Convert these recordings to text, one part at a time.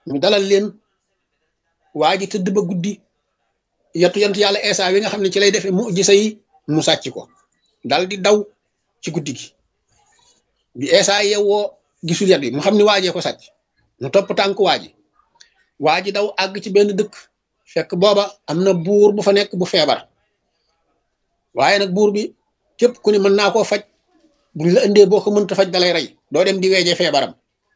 ñu dalal leen waa ji tëdd ba guddi yatu yant yàlla Eesa wi nga xam ne ci lay defee mu ji say mu sàcc ko dal di daw ci guddi gi bi Eesa yewwoo gisul yat bi mu xam ne waajee ko sàcc mu topp tànk waa ji waa ji daw àgg ci benn dëkk fekk booba am na buur bu fa nekk bu feebar waaye nag buur bi képp ku ne mën naa koo faj buñ la indee boo ko mënta faj dalay rey doo dem di weeje feebaram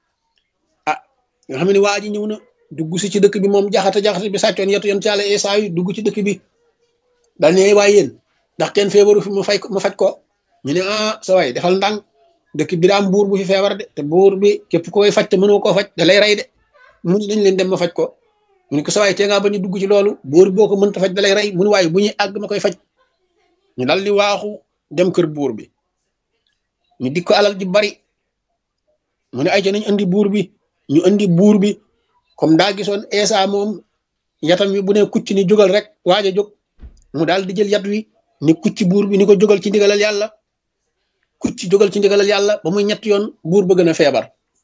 ah nga xam ne waa ji ñëw na dugg si ci dëkk bi moom jaxata jaxata bi sàccoon yetu yoon ci yàlla Eesa yi dugg ci dëkk bi daal ne waaye yéen ndax kenn feebaru fi mu fay mu faj ko ñu ne ah sa waay defal ndànk dëkk bi daa am buur bu fi feebar de te buur bi képp ku koy faj te mënoo koo faj da lay rey de mu ne nañ leen dem ma faj ko mu ne ko sa waay tee ngaa ba ñu dugg ci loolu buur boo ko mënta faj da lay rey mu ne waaye bu ñuy àgg ma koy faj ñu dal di waaxu dem kër buur bi ñu dik ko alal ji bari mu ne ay ca nañ andi buur bi ñu andi buur bi comme daa gisoon Eesa moom yatam wi bu ne kucc ni jógal rek waaj a jóg mu daal di jël yat wi ni kucc buur bi ni ko jógal ci ndigalal yàlla kucc jógal ci ndigalal yàlla ba muy ñett yoon buur ba gën a feebar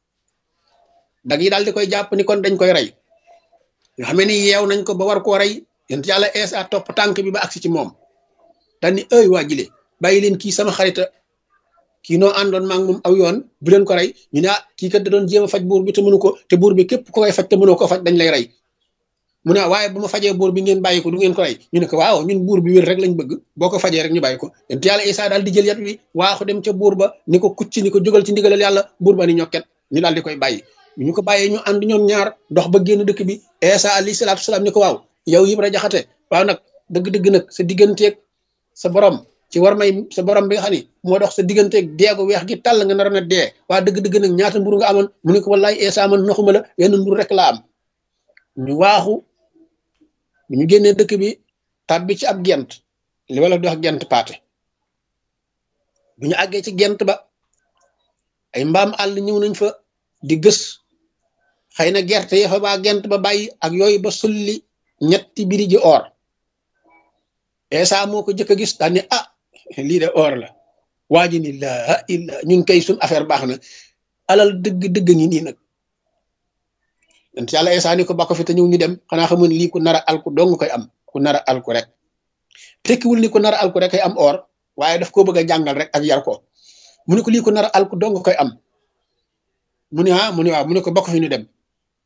dag yi daal di koy jàpp ni kon dañ koy rey nga xam ni yeew nañ ko ba war koo rey yent yàlla Eesa topp tànk bi ba agsi ci moom daal ni ëy waa jile bàyyi leen kii sama xarita kii noo àndoon maa ngi moom aw yoon bu leen ko rey ñu ne ah kii kat da doon jéem a faj buur bi te mënu ko te buur bi képp ko koy faj te mënoo ko faj dañ lay rey mu ne waaye bu ma fajee buur bi ngeen bàyyi ko du ngeen ko rey ñu ne ko waaw ñun buur bi wér rek lañ bëgg boo ko fajee rek ñu bàyyi ko yent yàlla Isaa daal di jël yat wi waaxu dem ca buur ba ni ko kucc ni ko jógal ci ndigalal yàlla buur ba ni ñokket ñu daal di koy bàyyi ñu ko bàyyee ñu ànd ñoom ñaar dox ba génn dëkk bi Isaa alayhi salaatu salaam ni ko waaw yow Ibra Jaxate waaw nag dëgg-dëgg nag sa digganteeg sa borom ci war may sa borom bi nga xam ni moo dox sa digganteeg deegu weex gi tàll nga naroon a dee waa dëgg-dëgg nag ñaata mburu nga amoon mu ne ko wallaay Eesa man naxuma la yenn mburu rek la am ñu waaxu bu ñu génnee dëkk bi tàbbi ci ab gent li wala di wax gent paate bu ñu àggee ci gent ba ay mbaam àll ñëw nañ fa di gës xëy na gerte ya fa baa gent ba bàyyi ak yooyu ba sulli ñetti biri ji or Eesa moo ko jëkk a gis daal ne ah lii de or la waa ji ni laa illa ñun kay suñ affaire baax na alal dëgg dëgg ngi nii nag yent yàlla Eesa ni ko ba ko fi te ñëw ñu dem xanaa xamoon lii ku nar a alku dong koy am ku nar a alku rek tekkiwul ni ku nar a alku rek koy am or waaye daf koo bëgg a jàngal rek ak yar ko mu ne ko lii ku nar a alku dong koy am mu ne ah mu ne waaw mu ne ko ba ko fi ñu dem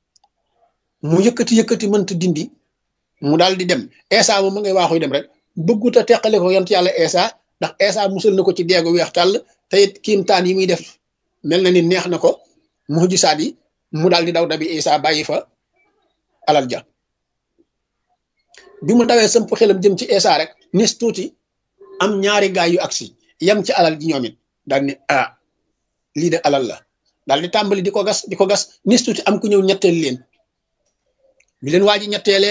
mu yëkkati yëkkati mënta dindi mu daal di dem Eesa moom ma ngay waaxuy dem rek bëggut a teqale ko yont yàlla Eesa ndax Eesa musal na ko ci deegu weex tàll te it kiimtaan yi muy def mel na ni neex na ko mujisaat yi mu daal di daw dabi Eesa bàyyi fa alal ja bi mu dawee sëmp xelam jëm ci Eesa rek nis tuuti am ñaari gaay yu agsi yem ci alal ji ñoom it daal ni ah lii de alal la daal di tàmbali di ko gas di ko gas nis tuuti am ku ñëw ñetteel leen bi leen waa ji ñetteelee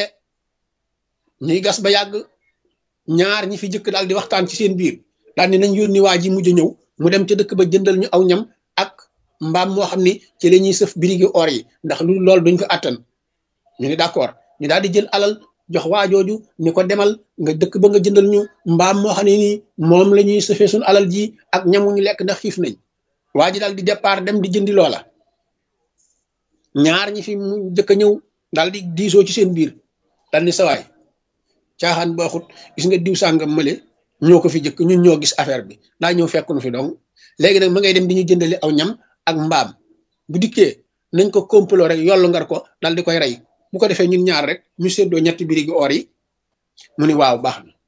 ñuy gas ba yàgg ñaar ñi fi jëkk daal di waxtaan ci seen biir daal ni nañ yónni waa ji mujj ñëw mu dem ca dëkk ba jëndal ñu aw ñam ak mbaam moo xam ni ci la ñuy sëf birigi or yi ndax lu loolu duñ ko àttan ñu ni d'accord ñu daal di jël alal jox waa jooju ni ko demal nga dëkk ba nga jëndal ñu mbaam moo xam ne nii moom la ñuy sëfee suñu alal ji ak ñamu ñu lekk ndax xiif nañ waa ji daal di départ dem di jëndi loola ñaar ñi fi mu jëkk a ñëw daal di diisoo ci seen biir daal ni sawaay caaxaan baaxut gis nga diw sàngam mële ñoo ko fi jëkk ñun ñoo gis affaire bi daa ñëw fekk nu fi donc léegi nag ma ngay dem di ñu jëndali aw ñam ak mbaam bu dikkee nañ ko complot rek yollu ngar ko daal di koy rey bu ko defee ñun ñaar rek ñu séddoo ñetti birigi or yi mu ni waaw baax na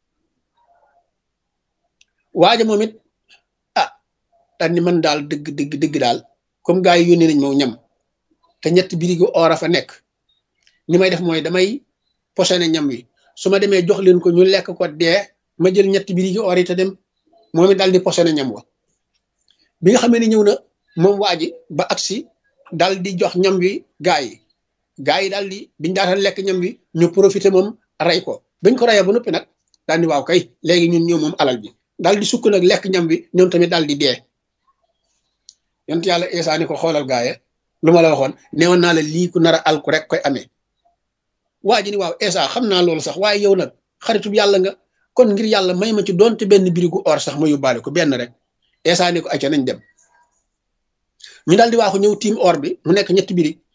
waaja moom it ah daal ni man daal dëgg dëgg dëgg daal comme gars yi yónnee nañ moo ñam te ñetti birigi or a fa nekk ni may def mooy damay posone ñam wi su ma demee jox leen ko ñu lekk ko dee ma jël ñetti birigi or yi te dem moom it daal di posone ñam wa bi nga xamee ni ñëw na moom waa ji ba agsi daal di jox ñam wi gaa yi gaa yi daal di biñ daataan lekk ñam wi ñu profité moom rey ko bañ ko reyee ba noppi nag daal di waaw kay léegi ñun ñëw moom alal bi daal di sukk nag lekk ñam wi ñoom tamit daal di dee yont yàlla Eesa ni ko xoolal gaaye lu ma la waxoon neewoon naa la lii ku nar a alku rek koy amee waa ji ni waaw Eesa xam naa loolu sax waaye yow nag xaritub yàlla nga kon ngir yàlla may ma ci doonte benn birigu or sax ma yóbbaale ko benn rek Eesa ni ko acca nañ dem ñu daal di waaxu ñëw tiim or bi mu nekk ñetti birig